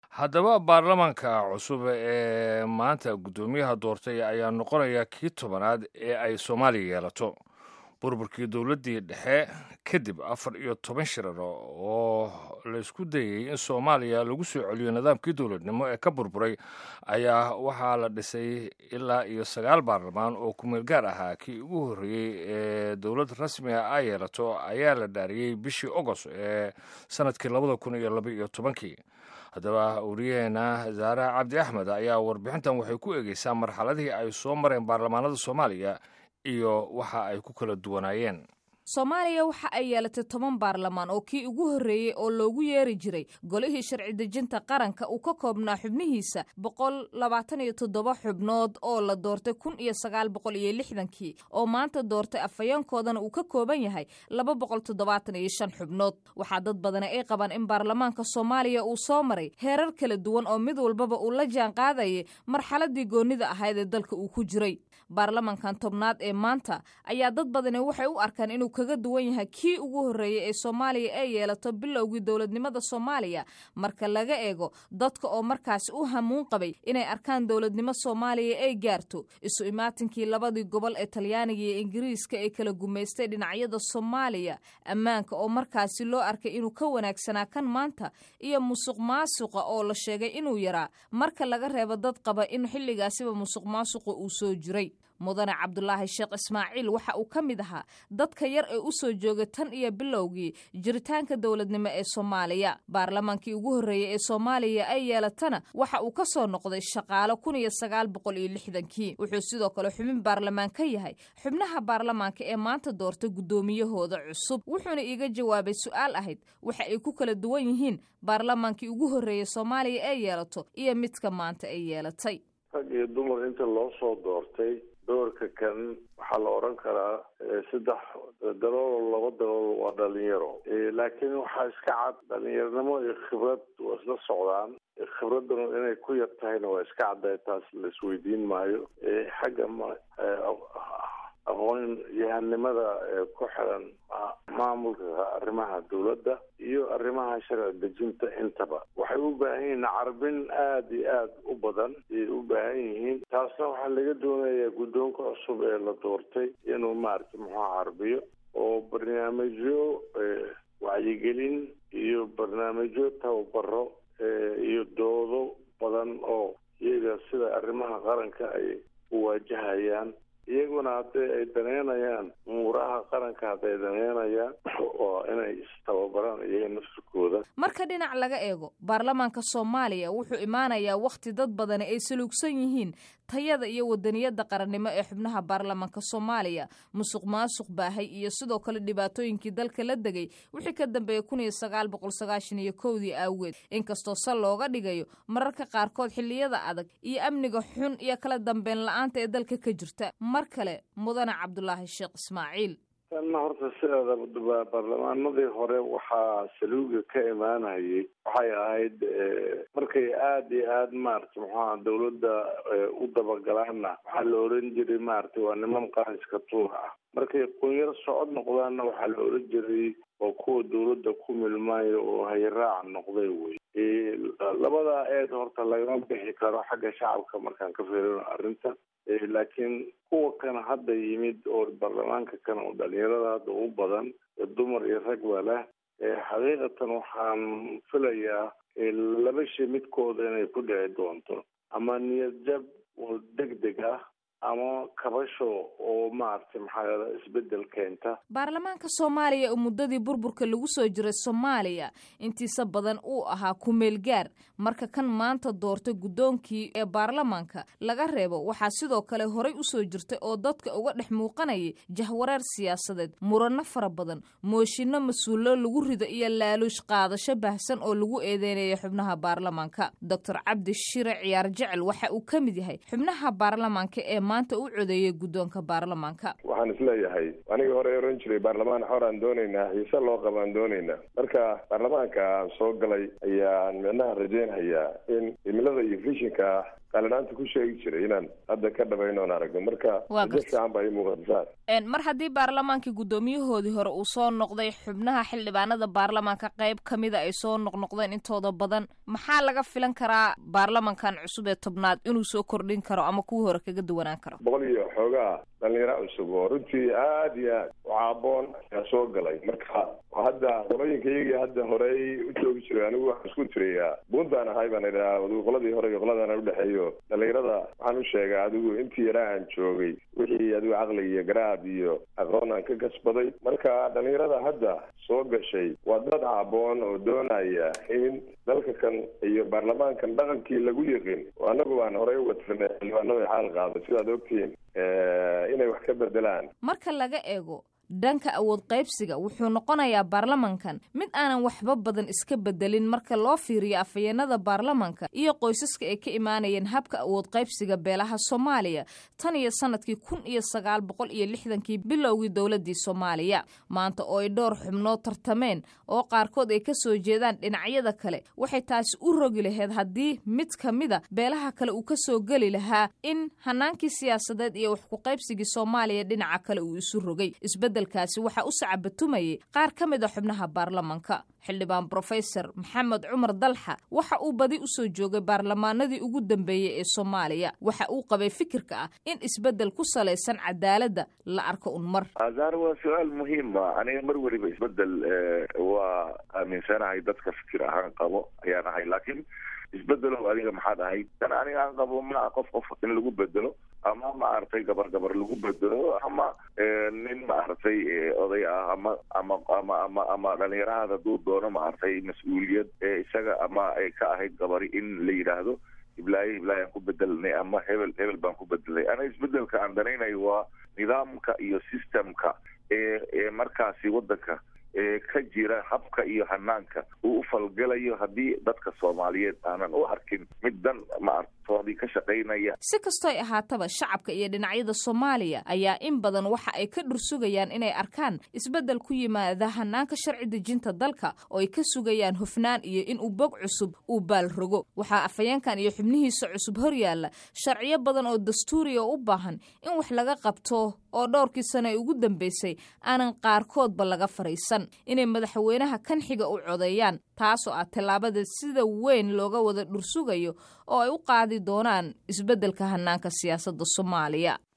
haddaba baarlamaanka cusub ee maanta guddoomiyaha doortay ayaa noqonaya kii tobanaad ee ay soomaaliya yeelato burburkii dowladdii dhexe kadib afar iyo toban shirar oo laysku dayey in soomaaliya lagu soo celiyo nidaamkii dowladnimo ee ka burburay ayaa waxaa la dhisay ilaa iyo sagaal baarlamaan oo kumeel gaar ahaa kii ugu horreeyey ee dowlad rasmiga ay yeelato ayaa la dhaariyey bishii ogost ee sanadkii labada kun iyo laba iyo tobankii haddaba wariyaheena zaare cabdi axmed ayaa warbixintan waxay ku eegeysaa marxaladihii ay soo mareen baarlamaanada soomaaliya iyo waxa ay ku kala duwanaayeen soomaaliya waxa ay yeelatay toban baarlamaan oo kii ugu horreeyey oo loogu yeeri jiray golihii sharci dejinta qaranka uu ka koobnaa xubnihiisa boqol labaatan iyo toddoba xubnood oo la doortay kun iyo sagaal boqol iyo lixdankii oo maanta doortay afhayeenkoodana uu ka kooban yahay laba boqol toddobaatan iyo shan xubnood waxaa dad badani ay qabaan in baarlamaanka soomaaliya uu soo maray heerar kala duwan oo mid walbaba uu la jaan qaadayay marxaladii goonnida ahayd ee dalka uu ku jiray baarlamankan tobnaad ee maanta ayaa dad badani waxay u arkaan inuu kaga duwan yahay kii ugu horreeyey ee soomaaliya ay yeelato bilowgii dowladnimada soomaaliya marka laga eego dadka oo markaasi u hamuun qabay inay arkaan dowladnimo soomaaliya ay gaarto isu imaatinkii labadii gobol ee talyaaniga iyo ingiriiska ee kala gumaystay dhinacyada soomaaliya ammaanka oo markaasi loo arkay inuu ka wanaagsanaa kan maanta iyo musuq maasuqa oo la sheegay inuu yaraa marka laga reebo dad qaba in xilligaasiba musuq maasuqa uu soo jiray mudane cabdulaahi sheekh ismaaciil waxa uu ka mid ahaa dadka yar ee u soo joogay tan iyo bilowgii jiritaanka dowladnimo ee soomaaliya baarlamaankii ugu horreeyey ee soomaaliya ay yeelatana waxa uu ka soo noqday shaqaalo kun iyo sagaal boqol iyo lixdankii wuxuu sidoo kale xubin baarlamaan ka yahay xubnaha baarlamaanka ee maanta doortay guddoomiyahooda cusub wuxuuna iiga jawaabay su-aal ahayd waxa ay ku kala duwan yihiin baarlamaankii ugu horreeyey soomaaliya ay yeelato iyo midka maanta ay yeelatay rag iyo dumar inta loo soo doortay doorka kan waxaa la oran karaa saddex dalool laba dalool waa dhalinyaro laakiin waxaa iska cad dhalinyaronimo iyo khibrad waa isla socdaan khibradanu inay ku yar tahayna waa iska caddahay taas la isweydiin maayo xagga aqoon yahanimada ku xiran maamulka arrimaha dowladda iyo arrimaha sharci dejinta intaba waxay u baahan yihiin carbin aada iyo aada u badan ayay u baahan yihiin taasna waxaa laga doonayaa guddoonka cusub ee la doortay inuu maaragtay muxuu carbiyo oo barnaamijyo wacyigelin iyo barnaamijyo tababaro iyo doodo badan oo iyaga sida arrimaha qaranka ay u waajahayaan iyaguna hadday ay daneynayaan umuuraha qaranka hadday daneynayaan oo inay istababaraan iyaga nafsikooda marka dhinac laga eego baarlamaanka soomaaliya wuxuu imaanayaa wakhti dad badani ay saluugsan yihiin tayada iyo wadaniyada qarannimo ee xubnaha baarlamaanka soomaaliya musuq maasuq baahay iyo sidoo kale dhibaatooyinkii dalka la degay wixii ka dambeeyey kun iyo sagaal boqol sagaashan iyo kowdii aaweed inkastoo sal looga dhigayo mararka qaarkood xilliyada adag iyo amniga xun iyo kala dambeyn la-aanta ee dalka ka jirta mar kale mudane cabdulaahi sheekh ismaaciil tanna horta sideeda baarlamaanadii hore waxaa saluuga ka imaanayay waxay ahayd markay aada iyo aada maaragtay muxuaha dawladda u dabagalaanna waxaa la oran jiray maaragtay waa niman qaranska tuura ah markay qunyar socod noqdaanna waxaa la oran jiray oo kuwa dawladda ku milmaayo oo hayraac noqday wey labadaa eed horta lagama bixi karo xagga shacabka markaan ka fiirino arrinta laakiin kuwa kana hadda yimid oo baarlamaanka kana oo dhalinyarada hadda u badan dumar iyo rag ba leh xaqiiqatan waxaan filayaa laba shay midkooda inay ku dhici doonto ama niyad jab oo deg deg ah ama kabasho oo maaragtay maxaa isbedel keenta baarlamaanka soomaaliya oo muddadii burburka lagu soo jiray soomaaliya intiisa badan uu ahaa kumeel gaar marka kan maanta doortay guddoonkii ee baarlamaanka laga reebo waxaa sidoo kale horay usoo jirtay oo dadka uga dhex muuqanayay jahwareer siyaasadeed murano fara badan mooshinno mas-uullo lagu rido iyo laaluush qaadasho baahsan oo lagu eedeynaya xubnaha baarlamaanka doctor cabdi shire ciyaar jecel waxa uu ka mid yahay xubnaha baarlamaanka ee maanta u codeeyay guddoonka baarlamaanka waxaan isleeyahay anigii hore oran jiray baarlamaan xoraan doonaynaa xiise loo qabaan doonaynaa marka baarlamaanka aan soo galay ayaan micnaha rajeynhayaa in himilada iyo vishinka qalinaanta ku sheegi jiray inaan hadda ka dhabayno oon aragno marka Waa rajo gartay. fiican baa ii muuqata saas Een, mar haddii baarlamaankii guddoomiyahoodii hore uu soo noqday xubnaha xildhibaanada baarlamaanka qayb ka mida ay soo noqnoqdeen intooda badan maxaa laga filan karaa baarlamankan cusub ee tobnaad inuu soo kordhin karo ama kuwii hore kaga duwanaan karo boqol iyo xoogaa dhalinyaro cusub oo runtii aad iyo aad u caaboon ayaa soo galay marka hadda qolooyinkaygii hadda horey u joogi jiray anigu waxaan isku tiriyaa buuntaan ahay baan idhaha adigu qoladii hore iyo qoladan udhexeeyo dhalinyarada waxaan u sheegaa adigu intii yaraa aan joogay wixii adigu caqli iyo garaad iyo aqoon aan ka kasbaday marka dhalinyarada hadda soo gashay waa dad caaboon oo doonaya in dalka kan iyo baarlamaankan dhaqankii lagu yiqin oo annagu baan horey uga tirnay xildhibaanada xaal qaada sidaad ogtihiin inay wax ka bedelaan marka laga eego dhanka awood qaybsiga wuxuu noqonayaa baarlamankan mid aanan waxba badan iska bedelin marka loo fiiriyo afhayeenada baarlamanka iyo qoysaska ay ka imaanayeen habka awood qaybsiga beelaha soomaaliya tan iyo sanadkii kun iyo sagaal boqol iyo lixdankii bilowgii dowladii soomaaliya maanta oo ay dhowr xubnood tartameen oo qaarkood ay ka soo jeedaan dhinacyada kale waxay taasi u rogi lahayd haddii mid ka mida beelaha kale uu ka soo geli lahaa in hanaankii siyaasadeed iyo wax ku qaybsigii soomaaliya dhinaca kale uu isu rogay isbedelkaasi waxaa u sacabatumayay qaar ka mid a xubnaha baarlamanka xildhibaan brofesor maxamed cumar dalxa waxa uu badi u soo joogay baarlamaanadii ugu dambeeyey ee soomaaliya waxa uu qabay fikirka ah in isbedel ku salaysan cadaaladda la arko un mar azaar waa su-aal muhiima aniga mar weliba isbedel waa aaminsanahay dadka fikir ahaan qabo ayaan ahay laakiin isbedelow adiga maxaad ahayd tan aniga aan qabo maa qof qof in lagu bedelo ama maaragtay gabar gabar lagu bedelo ama nin maaragtay oday ah ama ama ama ama ama dhalinyarahada duu doono maaragtay mas-uuliyad isaga ama ay ka ahayd gabari in la yidhaahdo hiblaayo hiblaayo aan ku bedelnay ama hebel hebel baan ku bedelay aniga isbedelka aan danaynayo waa nidaamka iyo systemka ee ee markaasi waddanka ee ka jira habka iyo hanaanka uu u falgalayo haddii dadka soomaaliyeed aanan u arkin mid dan maartoodii ka shaqaynaya si kastoy ahaataba shacabka iyo dhinacyada soomaaliya ayaa in badan waxa ay ka dhursugayaan inay arkaan isbeddel ku yimaada hanaanka sharci dejinta dalka oo ay ka sugayaan hufnaan iyo in uu bog cusub uu baal rogo waxaa afhayeenkan iyo xubnihiisa cusub horyaalla sharciyo badan oo dastuuriya u baahan in wax laga qabto oo dhowrkii sano ee ugu dambeysay aanan qaarkoodba laga fariisan inay madaxweynaha kan xiga u codeeyaan taasoo ah tallaabada sida weyn looga wada dhursugayo oo ay u qaadi doonaan isbeddelka hanaanka siyaasadda soomaaliya